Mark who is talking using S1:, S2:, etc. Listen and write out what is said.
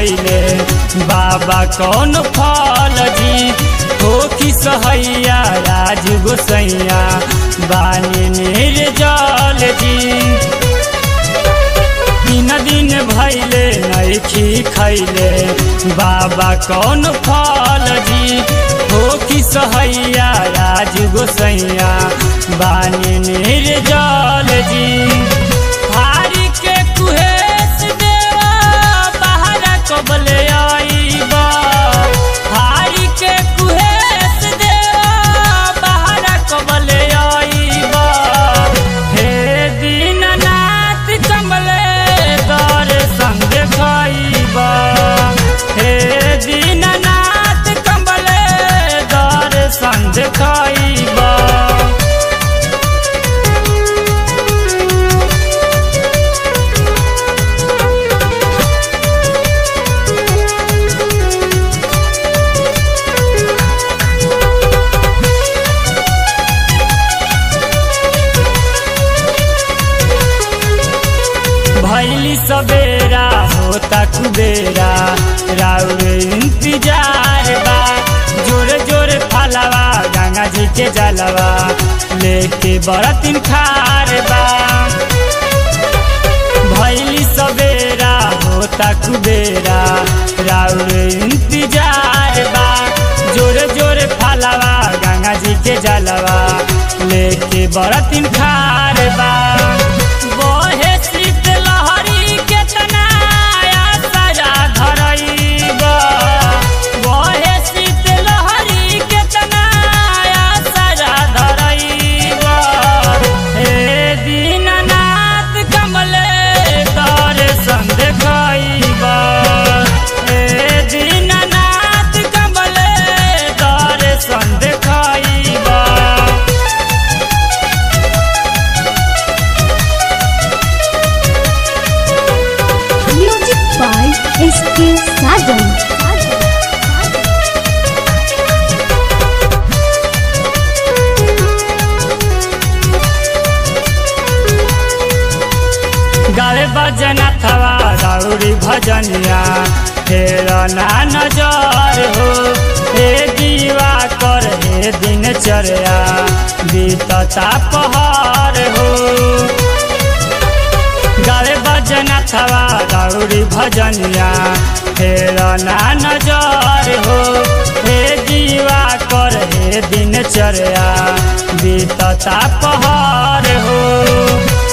S1: खैले बाबा कौन फल जी हो कि सहैया राज गोसैया बानी निर्जल जी तीन दिन भैले नैखी खैले बाबा कौन फल जी हो कि सहैया राज गोसैया बानी निर्जल जी हारी के कुहेस देवा बाहर कबले आईबा हारी के कुहेस देवा बाहर कबले आईबा हे दीननाथ कमले दर संग खाईबा हे दीननाथ कमले दर संग खाईबा भैली सवेरा होता कुबेरा राउर इंतजार बा जोरे जोरे फलवा गंगा जी के जलवा लेके बरतिन खार बा भैली सवेरा होता कुबेरा राउर इंतजार बा जोरे जोरे फलवा गंगा जी के जलवा लेके बरतिन खार बा बहे शीत लहरी केतना आसरा धरैबा बहे शीत लहरी केतना आसरा धरैबा हे दीननाथ कमले तर संग खाइबा हे दीननाथ कमले तर संग खाइबा
S2: Music by S.K. Sajan.
S1: गावे बजना थवा राउरी भजनिया तेरा ना नजर हो हे दीवा कर हे दिनचर्या बीतता पहाड़ हो गावे बजना थवा राउरी भजनिया तेरा ना नजर हो हे दीवा कर हे दिनचर्या बीतता पहाड़ हो